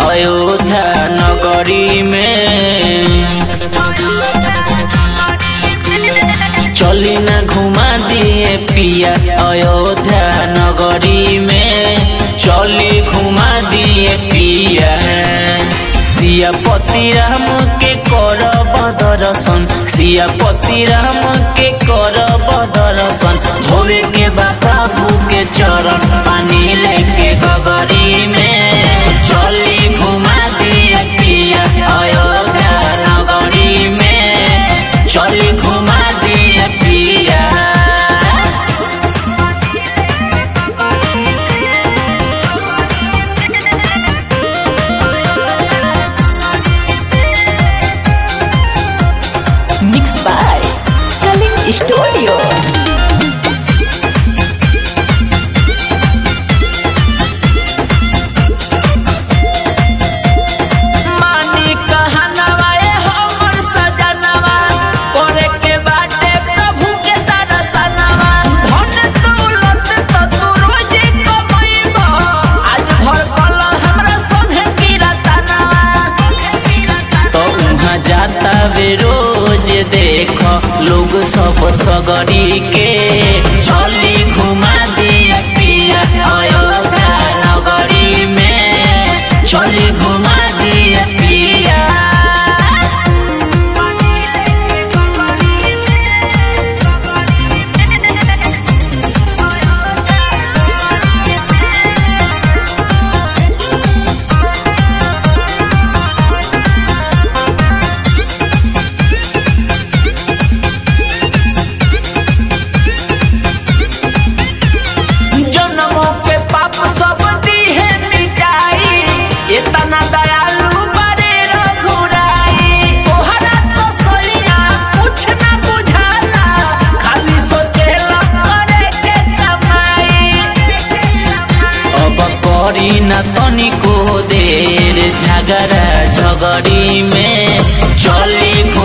अयोध्या नगरी में चली न घुमा दिए पिया अयोध्या नगरी में चली घुमा दिए पिया सियापति राम के कर दर्शन सियापति राम के कर दर्शन धोवे के बाबू के चरण पानी लेके गगरी में चली घुमा दिए पिया अयोध्या नगरी में चली घुमा दिए पिया Mixed by Kaling Studio. मानी कहनवा ए हमर सजनवा करे के बाटे प्रभु के दर्शनवा धन दौलत त तू रोजे कमैबो आज भर कल हमरा संगे कीरतनवा तो उहाँ जाता वे रोज देख लोग सब सगरी के चली घुमा दिया पिया अयोध्या नगरी में चली घुमा दिया पिया जन्मों के पाप सब दीहे मिटाई इतना दयालु बड़े रघुराई तोहरा तो सलिया कुछ ना बुझाला खाली सोचेला करे के कमाई अब करी न तनिको देर झगड़ा झगड़ी में चली